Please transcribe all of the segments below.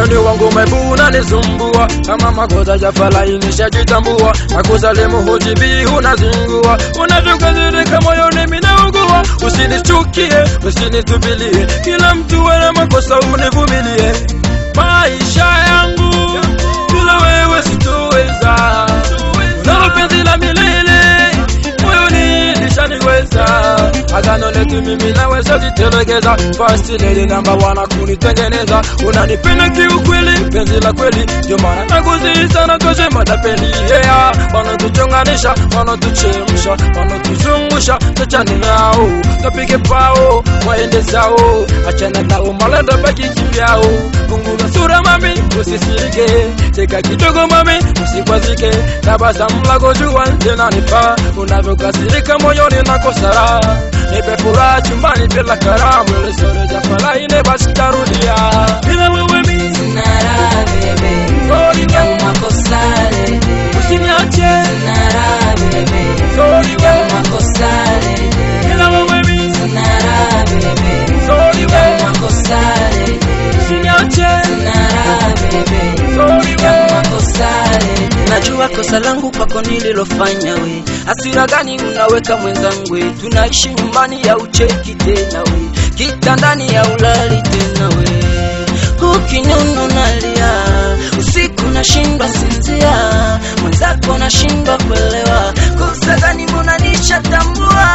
moyoni wangu umebuna nisumbua kama makosa jafalai nishajitambua nakusalimu hujibii unazingua unavyokasirika moyoni minaugua usinichukie usinitupilie kila mtu ana makosa univumilie maisha yangu bila wewe sitoweza nalo penzi la milele moyoni lishaniweza agano letu mimi naweza jitelekeza fast lady namba wana kunitengeneza unanipenda kiukweli penzi la kweli ndio maana nakusihi sana toshe matapeli yeah. wanatuchonganisha wanatuchemsha wanatuzungusha tuchane nao tupige pao waende zao achana nao malanda baki kivyao punguza sura mami usisirike cheka kidogo mami usikwazike tabasamu lako jua linanifaa unavyokasirika moyoni nakosara nipe furaha chumbani bila karamu lesore jafalaine basi tarudia bila wewe mi Nara bebe, Sorry, ya we. makosa lele. usiniache Nara bebe, Sorry, ya we. makosa lele. bila wewe mi Nara bebe, Sorry, ya we. makosa lele. usiniache Nara bebe, Sorry, ya we. makosa lele. Najua kosa langu kwako nililofanya we, hasira gani unaweka mwenzangu we, tunaishi nyumbani ya ucheki tena we, kitandani ya ulali tena we, ukinyuno nalia usiku nashindwa sinzia, mwenzako nashindwa kuelewa, kosa gani mbona nishatambua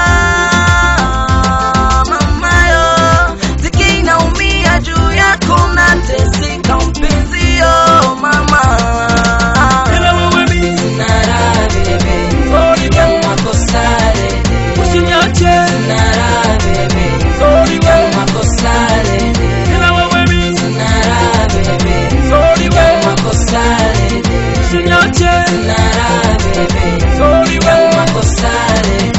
mamayo, ziki inaumia juu yako nateseka mpenzio mama bila wewe mi Nara bebe, Sorry, we. ya makosa lele. usiniache Nara bebe, Sorry, we. ya makosa lele. bila wewe mi Nara bebe, Sorry, ya we. makosa lele. usiniache Nara bebe, Sorry, ya we. makosa lele.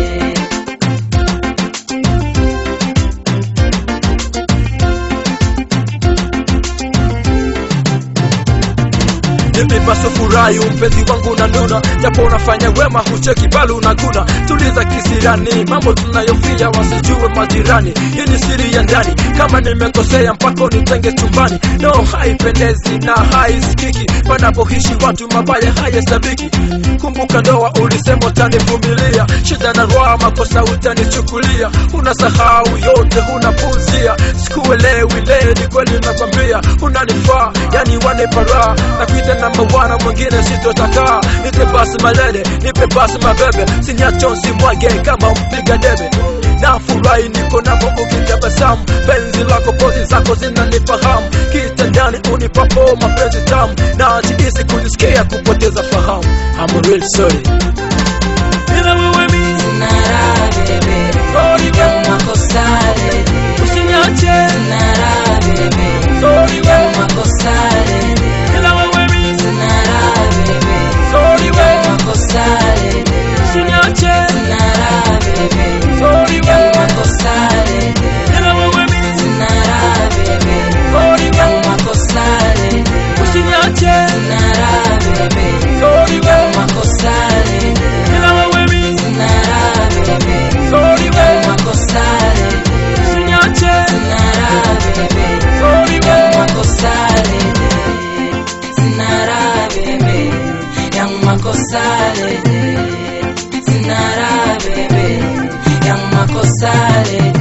nipipaso furahi mpenzi wangu na nuna japo unafanya wema hucheki bali unaguna tuliza kisirani mambo tunayofia wasijue majirani hii ni siri ya ndani kama nimekosea mpaka unitenge chumbani no haipendezi na haisikiki panapoishi watu mabaya hayasabiki kumbuka ndoa ulisema utanivumilia shida na roa makosa utanichukulia unasahau yote unapuzia sikuelewi leo ni kweli nakwambia unanifaa yani wanipara na kuita namba wana mwingine sitotaka nipe basi malele nipe basi mabebe sinyachonsi mwage kama mpiga debe na furahi niko navo ukitabasamu penzi lako pozi zako zinanifahamu kitandani unipapo mapenzi tamu na jihisi kujisikia kupoteza fahamu I'm real sorry bila wewe mi Nara bebe, sorry ya we makosa lele. usiniache Nara bebe, sorry ya we makosa lele. bila wewe mi Nara bebe, sorry ya we makosa lele. usiniache Nara bebe, sorry ya we makosa lele. bila wewe mi Nara bebe, sorry ya we makosa lele. usiniache Nara bebe, sorry ya we makosa lele. bila wewe mi Nara bebe, sorry ya we makosa lele. usiniache Nara bebe, sorry ya we makosa lele. Nara bebe, ya makosa lele. Nara bebe, ya makosa lele.